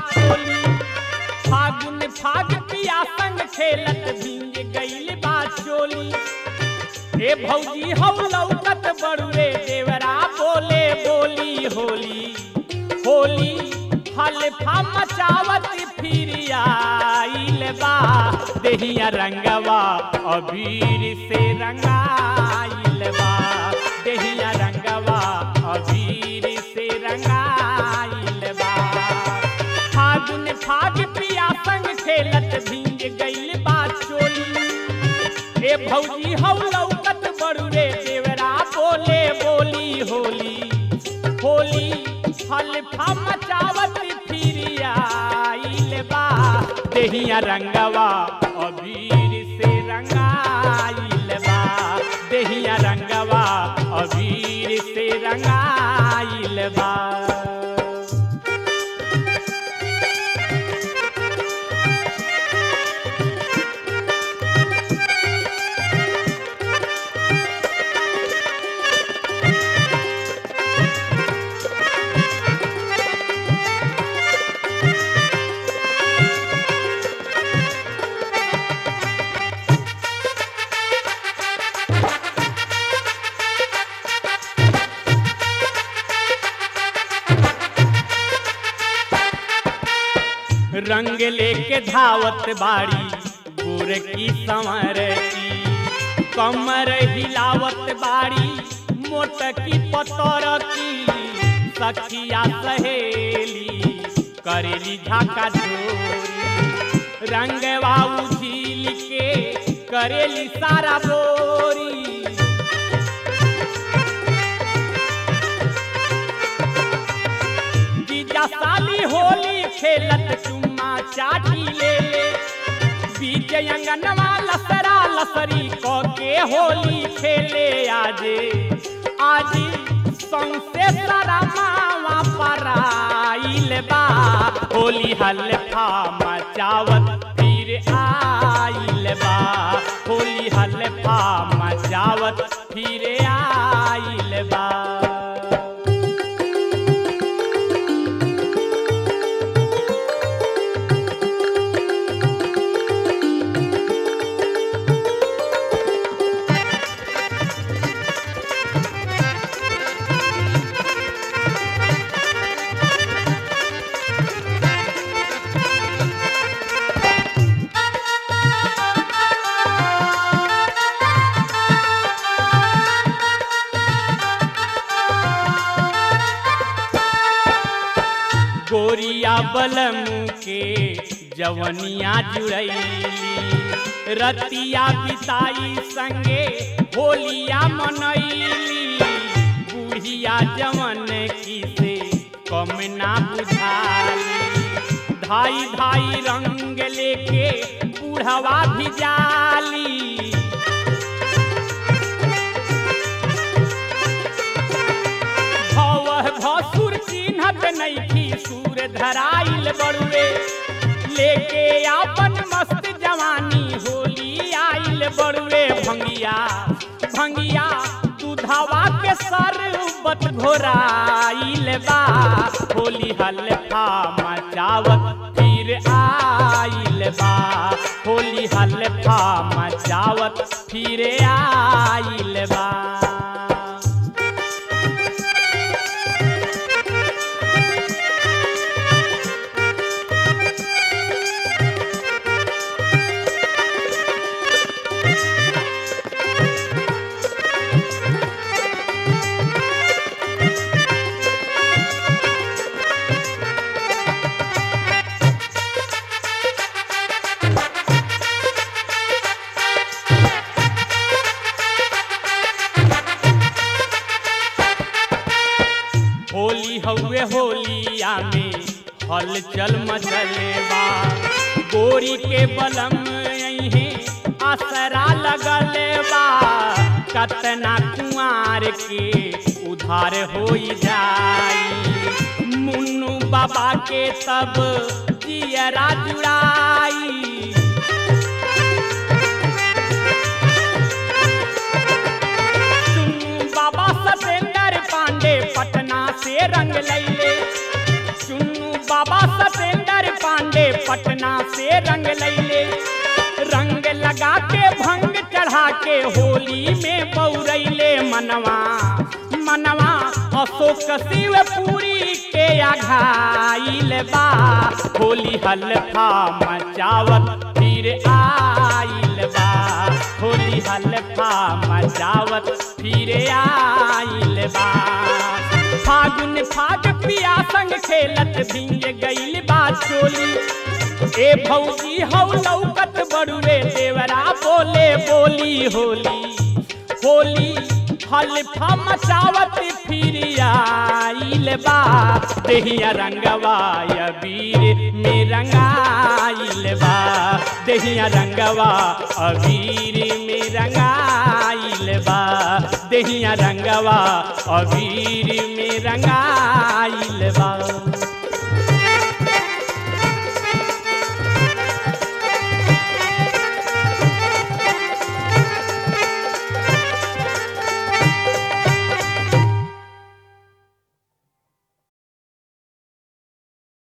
चोली फागुन फाग पिया संग खेलत भींग गईल बा चोली ए भौजी हौ लौकत बड़ुए देवरा बोले बोली होली होली हल्फा मचावत फिर आइल बा देहिया रंगवा अबीर से रंगाइल बा देहिया रंगवा अबीर से रंगाइल बा फागुन फाग पिया संग खेलत भींग गईल बा चोली ए भौजी हौ लौकत बड़ुए देवरा बोले बोली होली होली हल्फा मचावत फिर आइल बा देहिया रंगवा अबीर से रंगाइल बा देहिया रंगवा अबीर से रंगाइल बा रंग लेके धावत बाड़ी गोर की संवर की कमर हिलावत बाड़ी मोट की पतर की सखिया सहेली करेली झाका चोरी रंगवा उझिल के करेली सारा बोरी जीजा साली होली खेलत चुम्मा चाटी ले ले बीच अंगनवा लसरा लसरी क के होली खेले आजे आज सौंसे सारा मावा पराइल बा होली हल्फा मचावत फिर आइल बा होली हल्फा मचावत फिर आइल बा गोरिया बलम के जवनिया जुड़ैली रतिया बिताई संगे होलिया मनैली बुढ़िया जवन की से कम ना बुझाली धाई धाई रंग लेके बूढ़वा भी जाली भव भसुर चिन्हत नैखी सूर धराइल बड़ुए लेके आपन मस्त जवानी होली आइल बड़ुए भंगिया भंगिया दूधवा के सरबत घोराइल बा होली हल्फा मचावत फिर आइल बा होली हल्फा मचावत फिर आइल बा होली हउए होलिया में हलचल मचले बा गोरी के बलम अइहे असरा लगल बा कतना कुआर के उधार होई जाई मुन्नू बाबा के तब जियरा जुड़ाई चुन्नू बाबा सतेंद्र पांडे पटना से रंग लैले चुन्नू बाबा सतेंद्र पांडे पटना से रंग लैले रंग लगा के भंग चढ़ा के होली में बौरैले मनवा मनवा अशोक शिवपुरी के आघाइल बा होली हल्फा मचावत फिर आइल बा होली हल्फा मचावत फिर आइल बा फागुन फाग पिया संग खेलत भिंग गइल बा चोली ए भौजी हौ लौकत बड़ुए देवरा बोले बोली होली होली हल्फा मचावत फिर आइल बा देहिया रंगवा अबीर में रंगाइल बा देहिया रंगवा अबीर में रंगाइल बा देहिया रंगवा अबीर में रंगाइल बा